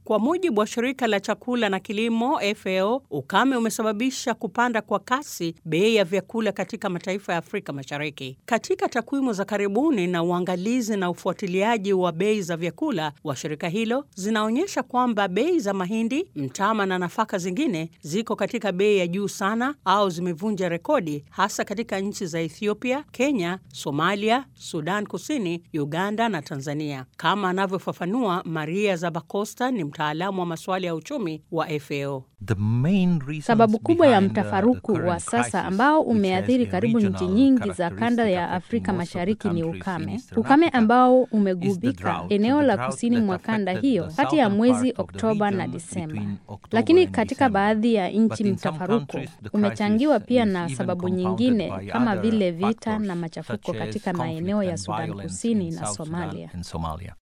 Kwa mujibu wa shirika la chakula na kilimo FAO, ukame umesababisha kupanda kwa kasi bei ya vyakula katika mataifa ya Afrika Mashariki. Katika takwimu za karibuni na uangalizi na ufuatiliaji wa bei za vyakula wa shirika hilo zinaonyesha kwamba bei za mahindi, mtama na nafaka zingine ziko katika bei ya juu sana au zimevunja rekodi, hasa katika nchi za Ethiopia, Kenya, Somalia, Sudan Kusini, Uganda na Tanzania, kama anavyofafanua Maria Zabacosta, ni mtaalamu wa masuala ya uchumi wa FAO. Sababu kubwa ya mtafaruku wa sasa ambao umeathiri karibu nchi nyingi za kanda ya Afrika Mashariki ni ukame, ukame ambao umegubika eneo la kusini mwa kanda hiyo kati ya mwezi Oktoba na Disemba. Lakini katika baadhi ya nchi mtafaruku umechangiwa pia na sababu nyingine kama vile vita na machafuko katika maeneo ya Sudan Kusini na Somalia.